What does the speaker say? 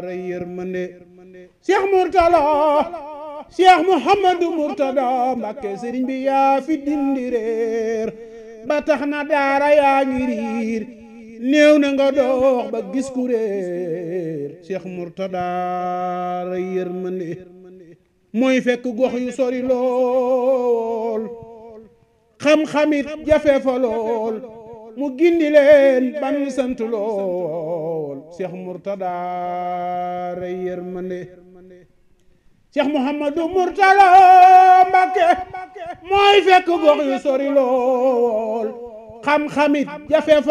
yërmande Cheikh Mourtala Cheikh Mouhamadou Mourtada Mbacké sëriñ bi yaa fi dindi réer ba tax na daara yaa ngi riir néew na nga dox ba gis ku réer Cheikh Mourtada ray yërmande mooy fekk gox yu sori lool xam-xamit jafe fa lool mu gindi leen ban sant lool Cheikh Mourtada ray yërmande Cheikh Mouhamadou Mourtala Mbacké mooy fekk gox yu sori lool xam-xamit jafe fa